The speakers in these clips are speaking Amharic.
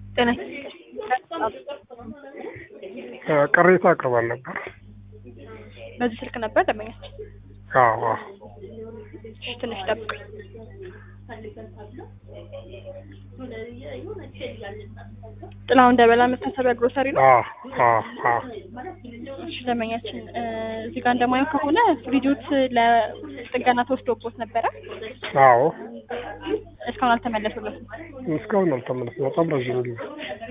ጤና ቅሬታ አቅርባል ነበር። በዚህ ስልክ ነበር ደንበኛችን። አዎ አዎ። እሺ ትንሽ ጠብቁኝ። ጥላሁን ደበላ መታሰቢያ ግሮሰሪ ነው። አዎ አዎ አዎ። እሺ ደንበኛችን እ እዚህ ጋር እንደማየው ከሆነ ፍሪጆት ለጥገና ተወስዶቦት ነበረ። አዎ እስካሁን አልተመለሱለትም። እስካሁን አልተመለስም። በጣም ረዥም ጊዜ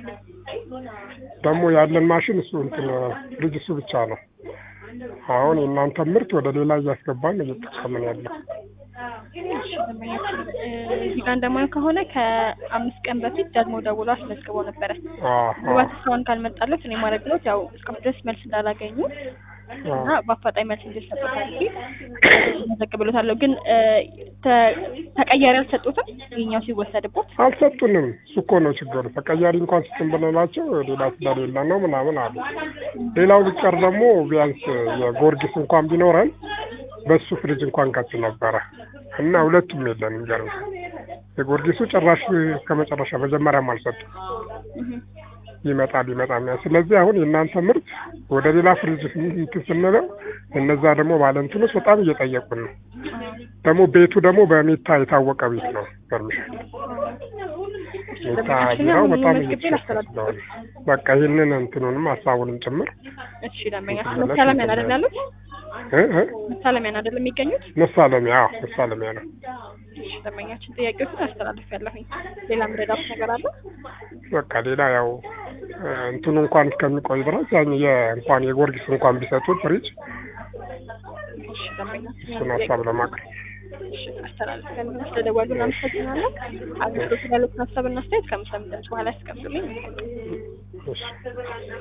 ደግሞ ያለን ማሽን እሱ እንትን ፍሪጅ እሱ ብቻ ነው። አሁን የእናንተ ምርት ወደ ሌላ እያስገባን እየተጠቀምን ያለው እሺ ደንበኛችን እ እዚህ ጋር እንደማየው ከሆነ ከአምስት ቀን በፊት ደግሞ ደውሎ አስመዝግበው ነበረ። ምናልባት እስካሁን ካልመጣለት እኔ ማድረግሎት ያው እስካሁን ድረስ መልስ እንዳላገኙ እና በአፋጣኝ መልስ እንዲሰጡት አድርጌ መዘግብሎታለሁ። ግን እ ተ- ተቀያሪ አልሰጡትም ይኸኛው ሲወሰድቦት አልሰጡንም። እሱ እኮ ነው ችግሩ። ተቀያሪ እንኳን ስጥን ብንላቸው ሌላ ስለሌለ ነው ምናምን አሉ። ሌላው ቢቀር ደግሞ ቢያንስ የጎርጊስ እንኳን ቢኖረን በሱ ፍሪጅ እንኳን ከት ነበረ እና ሁለቱም የለንም። ገርም የጎርጊሱ ጭራሽ ከመጨረሻ መጀመሪያም አልሰጡም። ይመጣል ይመጣል። ስለዚህ አሁን የእናንተ ምርት ወደ ሌላ ፍሪጅ እንትን ስንለው እነዛ ደግሞ ባለንትኖች በጣም እየጠየቁን ነው። ደግሞ ቤቱ ደግሞ በሜታ የታወቀ ቤት ነው። ገርምሻል። ሜታ ቢራው በጣም እየተሸጠ ስለሆነ በቃ ይህንን እንትኑንም ሀሳቡንም ጭምር እሺ ደንበኛችን መሳለሚያን አይደል ያሉት? እ እ መሳለሚያን አይደል የሚገኙት? መሳለሚያ አዎ መሳለሚያ ነው። እሺ ደንበኛችን ጥያቄዎችን አስተላልፍ ያለሁኝ ሌላ ምረዳት ነገር አለ? በቃ ሌላ ያው እ እንትኑ እንኳን እስከሚቆይ ድረስ ያን እንኳን የጎርጊስ እንኳን ቢሰጡት ፍሪጅ እሺ ደንበኛችን እሱን ሀሳብ ለማቅረብ እሺ አስተላልፍ ያለሁኝ ስለደወሉ እናመሰግናለን። አገልግሎት ያሉትን ሀሳብና አስተያየት ከምሳ ድምጽ በኋላ ያስቀምጡልኝ። እሺ